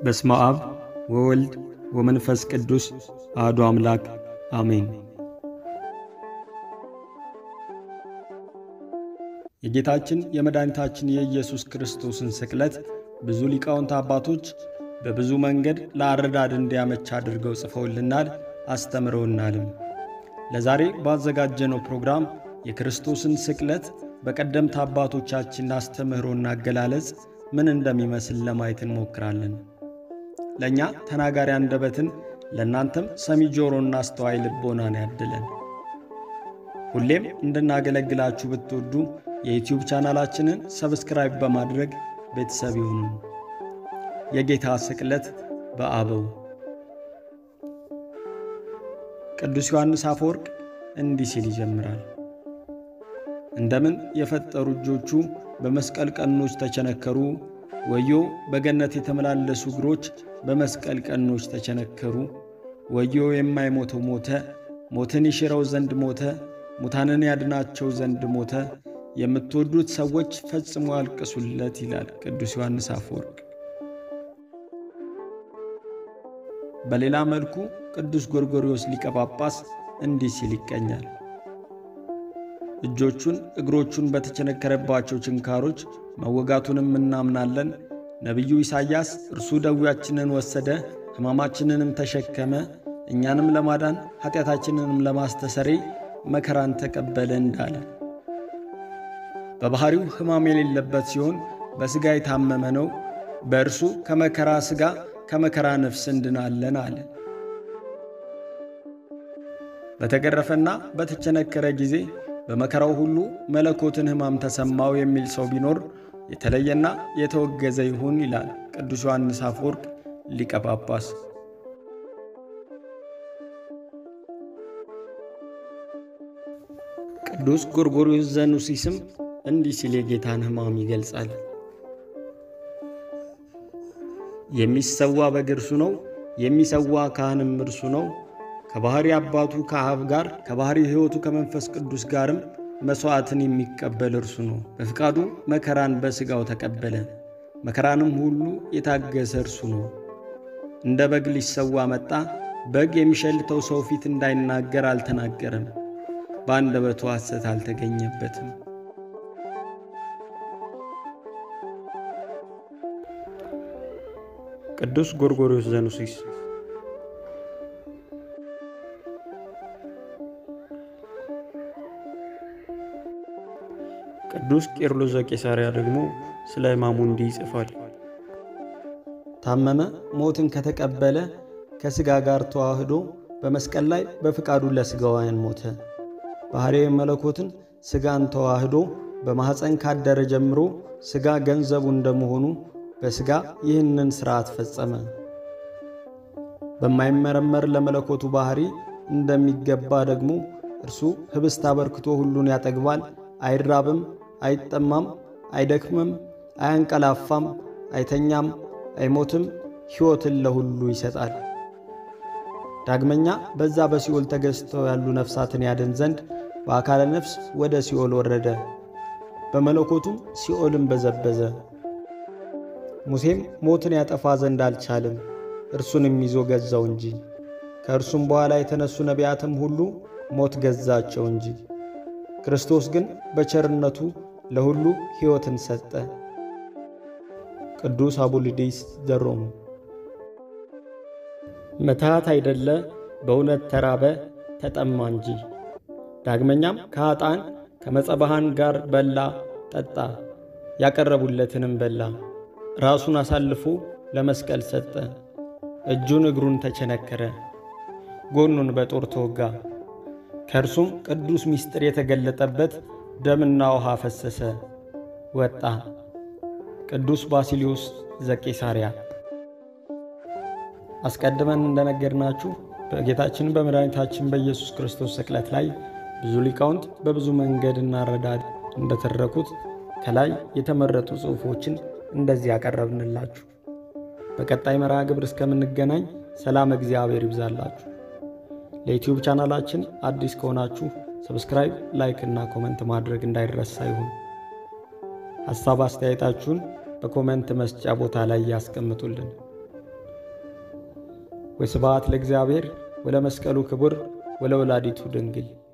በስመ አብ ወወልድ ወመንፈስ ቅዱስ አሐዱ አምላክ አሜን። የጌታችን የመድኃኒታችን የኢየሱስ ክርስቶስን ስቅለት ብዙ ሊቃውንት አባቶች በብዙ መንገድ ለአረዳድ እንዲያመች አድርገው ጽፈውልናል፣ አስተምረውናልም። ለዛሬ ባዘጋጀነው ፕሮግራም የክርስቶስን ስቅለት በቀደምት አባቶቻችን አስተምህሮና አገላለጽ ምን እንደሚመስል ለማየት እንሞክራለን። ለእኛ ተናጋሪ አንደበትን ለእናንተም ሰሚ ጆሮና አስተዋይ ልቦናን ያድለን። ሁሌም እንድናገለግላችሁ ብትወዱ የዩትዩብ ቻናላችንን ሰብስክራይብ በማድረግ ቤተሰብ ይሁኑ። የጌታ ስቅለት በአበው ቅዱስ ዮሐንስ አፈወርቅ እንዲህ ሲል ይጀምራል። እንደምን የፈጠሩ እጆቹ በመስቀል ቀኖች ተቸነከሩ፣ ወዮ በገነት የተመላለሱ እግሮች በመስቀል ቀኖች ተቸነከሩ። ወዮ የማይሞተው ሞተ፣ ሞትን ይሽረው ዘንድ ሞተ፣ ሙታንን ያድናቸው ዘንድ ሞተ። የምትወዱት ሰዎች ፈጽሞ ያልቅሱለት ይላል ቅዱስ ዮሐንስ አፈወርቅ። በሌላ መልኩ ቅዱስ ጎርጎርዮስ ሊቀ ጳጳስ እንዲህ ሲል ይቀኛል። እጆቹን እግሮቹን በተቸነከረባቸው ችንካሮች መወጋቱንም እናምናለን። ነቢዩ ኢሳይያስ እርሱ ደዌያችንን ወሰደ፣ ሕማማችንንም ተሸከመ፣ እኛንም ለማዳን ኃጢአታችንንም ለማስተሰሬ መከራን ተቀበለ እንዳለ በባሕሪው ሕማም የሌለበት ሲሆን በሥጋ የታመመ ነው። በእርሱ ከመከራ ሥጋ ከመከራ ነፍስ እንድናለን አለ። በተገረፈና በተቸነከረ ጊዜ በመከራው ሁሉ መለኮትን ሕማም ተሰማው የሚል ሰው ቢኖር የተለየና የተወገዘ ይሁን ይላል ቅዱስ ዮሐንስ አፈወርቅ ሊቀ ጳጳስ። ቅዱስ ጎርጎርዮስ ዘኑሲስም እንዲህ ሲል የጌታን ሕማም ይገልጻል። የሚሰዋ በግ እርሱ ነው፣ የሚሰዋ ካህንም እርሱ ነው። ከባሕሪ አባቱ ከአብ ጋር ከባሕሪ ሕይወቱ ከመንፈስ ቅዱስ ጋርም መሥዋዕትን የሚቀበል እርሱ ነው። በፍቃዱ መከራን በሥጋው ተቀበለ፣ መከራንም ሁሉ የታገሰ እርሱ ነው። እንደ በግ ሊሰዋ መጣ። በግ የሚሸልተው ሰው ፊት እንዳይናገር አልተናገረም፣ በአንደበቱ ሐሰት አልተገኘበትም። ቅዱስ ጎርጎርዮስ ዘኑሲስ ቅዱስ ቄርሎስ ዘቄሳርያ ደግሞ ስለ ሕማሙ እንዲህ ይጽፋል። ታመመ፣ ሞትን ከተቀበለ ከሥጋ ጋር ተዋህዶ በመስቀል ላይ በፍቃዱ ለሥጋውያን ሞተ። ባሕርየ መለኮትን ሥጋን ተዋህዶ በማኅፀን ካደረ ጀምሮ ሥጋ ገንዘቡ እንደመሆኑ በሥጋ ይህንን ሥርዓት ፈጸመ። በማይመረመር ለመለኮቱ ባሕሪ እንደሚገባ ደግሞ እርሱ ኅብስት አበርክቶ ሁሉን ያጠግባል፣ አይራብም፣ አይጠማም፣ አይደክምም፣ አያንቀላፋም፣ አይተኛም፣ አይሞትም፣ ሕይወትን ለሁሉ ይሰጣል። ዳግመኛ በዛ በሲኦል ተገዝተው ያሉ ነፍሳትን ያድን ዘንድ በአካለ ነፍስ ወደ ሲኦል ወረደ። በመለኮቱም ሲኦልን በዘበዘ። ሙሴም ሞትን ያጠፋ ዘንድ አልቻልም፣ እርሱንም ይዞ ገዛው እንጂ። ከእርሱም በኋላ የተነሱ ነቢያትም ሁሉ ሞት ገዛቸው እንጂ። ክርስቶስ ግን በቸርነቱ ለሁሉ ሕይወትን ሰጠ። ቅዱስ አቡልዲስ ዘሮሙ ምትሃት አይደለ በእውነት ተራበ ተጠማ እንጂ። ዳግመኛም ከኀጣን ከመጸባሃን ጋር በላ ጠጣ፣ ያቀረቡለትንም በላ። ራሱን አሳልፎ ለመስቀል ሰጠ። እጁን እግሩን ተቸነከረ፣ ጎኑን በጦር ተወጋ። ከእርሱም ቅዱስ ምስጢር የተገለጠበት ደምና ውሃ ፈሰሰ ወጣ። ቅዱስ ባሲሊዮስ ዘቄሳርያ አስቀድመን እንደነገርናችሁ በጌታችን በመድኃኒታችን በኢየሱስ ክርስቶስ ስቅለት ላይ ብዙ ሊቃውንት በብዙ መንገድ እናረዳድ እንደተረኩት ከላይ የተመረጡ ጽሑፎችን እንደዚህ ያቀረብንላችሁ። በቀጣይ መርሃ ግብር እስከምንገናኝ ሰላም እግዚአብሔር ይብዛላችሁ። ለዩትዩብ ቻናላችን አዲስ ከሆናችሁ ሰብስክራይብ፣ ላይክ እና ኮመንት ማድረግ እንዳይረሳ ይሁን። ሐሳብ አስተያየታችሁን በኮመንት መስጫ ቦታ ላይ ያስቀምጡልን። ወስብሐት ለእግዚአብሔር ወለመስቀሉ ክቡር ወለወላዲቱ ድንግል